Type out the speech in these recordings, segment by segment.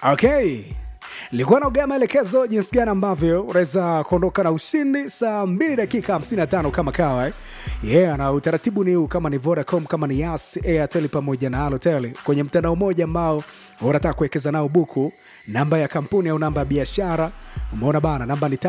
Okay. Nilikuwa naongea maelekezo jinsi gani ambavyo unaweza kuondoka na ushindi saa 2 dakika 55 kama kawa eh. Yeah, na utaratibu ni huu, kama ni Vodacom, kama ni Yas, Airtel pamoja na Halotel kwenye mtandao mmoja ambao unataka kuwekeza nao buku, namba ya kampuni au namba ya biashara, umeona bana, namba ni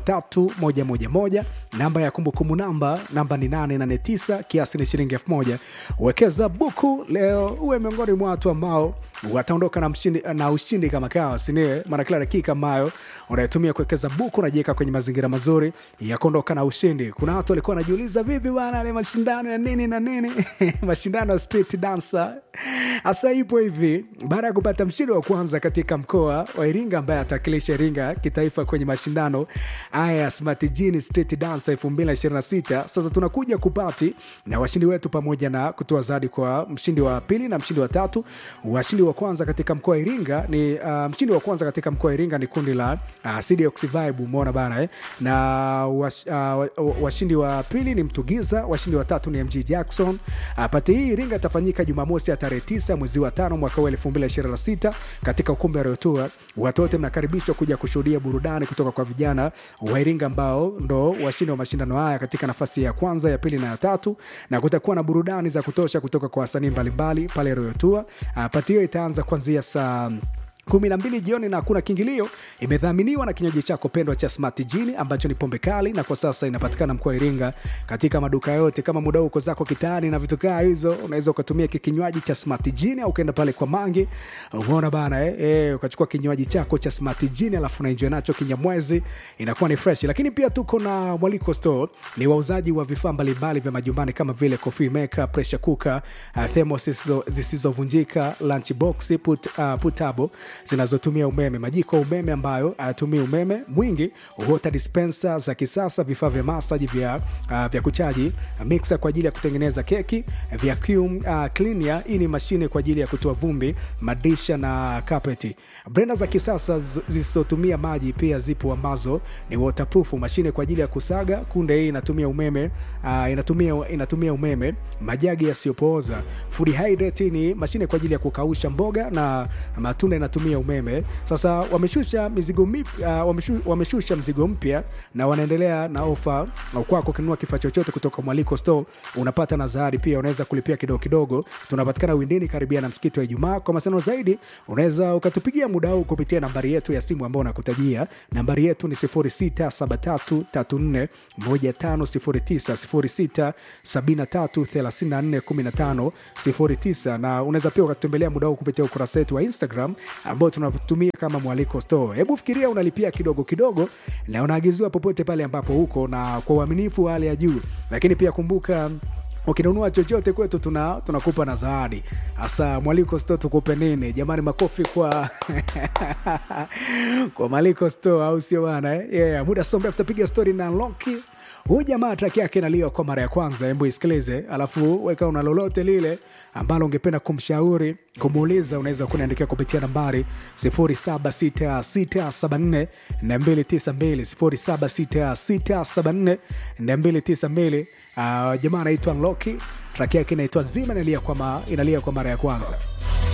553111, namba ya kumbukumbu namba namba ni 889, kiasi ni shilingi 1000. Wekeza buku leo, uwe miongoni mwa watu ambao wataondoka na, mshindi, na ushindi kama kawa sinie maana kila dakika ambayo unatumia kuwekeza buku unajiweka kwenye mazingira mazuri ya kuondoka na ushindi kuna watu walikuwa wanajiuliza vipi bana ale mashindano ya nini na nini mashindano ya street dancer hasa ipo hivi baada ya kupata mshindi wa kwanza katika mkoa wa iringa ambaye atakilisha iringa kitaifa kwenye mashindano haya ya smart Gene street dancer 2026 sasa tunakuja kupati na washindi wetu pamoja na kutoa zawadi kwa mshindi wa pili na mshindi wa tatu washindi wa kwanza katika mkoa wa iringa ni uh, mshindi wa kwanza katika mkoa wa iringa ni kundi la uh, CDX vibe umeona bana eh? na wash, uh, washindi wa pili ni mtugiza washindi wa tatu ni mg jackson uh, pati hii iringa itafanyika jumamosi ya tarehe 9 mwezi wa tano mwaka huu 2026 katika ukumbi wa rotua watu wote mnakaribishwa kuja kushuhudia burudani kutoka kwa vijana wa iringa ambao ndo washindi wa mashindano haya katika nafasi ya kwanza ya pili na ya tatu na kutakuwa na burudani za kutosha kutoka kwa wasanii mbalimbali pale royotua uh, pati hiyo itaanza kuanzia saa kumi na mbili jioni na hakuna kiingilio imedhaminiwa na kinywaji chako pendwa cha smart jini ambacho ni pombe kali na kwa sasa inapatikana mkoa wa iringa katika maduka yote kama muda uko zako kitaani na vitu kaa hizo unaweza ukatumia kinywaji cha smart jini au ukaenda pale kwa mangi umeona bana eh? Eh, ukachukua kinywaji chako cha smart jini alafu unaenjoy nacho kinyamwezi inakuwa ni fresh lakini pia tuko na mwaliko store ni wauzaji wa vifaa mbalimbali vya majumbani kama vile coffee maker pressure cooker uh, thermos zisizovunjika lunch box put, uh, putable zinazotumia umeme majiko ya umeme ambayo hayatumii umeme mwingi water dispenser za kisasa vifaa vya masaji vya, uh, vya kuchaji mixer kwa ajili ya kutengeneza keki vacuum uh, cleaner hii ni mashine kwa ajili ya kutoa vumbi madisha na kapeti brenda za kisasa zisizotumia maji pia zipo ambazo ni waterproof mashine kwa ajili ya kusaga kunde hii inatumia umeme uh, inatumia, inatumia umeme majagi yasiyopooza food hydrate ni mashine kwa ajili ya kukausha mboga na matunda inatumia umeme sasa wameshusha mizigo mipya uh, wameshu, wameshusha mzigo mpya na wanaendelea na ofa kwako ukinunua kifaa chochote kutoka mwaliko store unapata na zawadi pia unaweza kulipia kidogo kidogo tunapatikana windini karibia na msikiti wa ijumaa kwa masano zaidi unaweza ukatupigia muda huu kupitia nambari yetu ya simu ambao unakutajia nambari yetu ni 067334 1509 0673341509 na unaweza pia ukatutembelea muda huu kupitia ukurasa wetu wa instagram ambao tunatumia kama mwaliko store hebu fikiria unalipia kidogo kidogo na unaagiziwa popote pale ambapo huko na kwa uaminifu wa hali ya juu lakini pia kumbuka ukinunua chochote kwetu tuna tunakupa na zawadi hasa mwaliko sto tukupe nini jamani makofi kwa kwa mwaliko sto au sio bana eh? yeah, muda sombe tutapiga stori na loki huyu jamaa traki yake inaliwa kwa mara ya kwanza embu isikilize alafu weka una lolote lile ambalo ungependa kumshauri kumuuliza unaweza kuniandikia kupitia nambari 76674 292 76674 uh, jamaa anaitwa loki traki yake inaitwa zima inalia kwa, ma, inalia kwa mara ya kwanza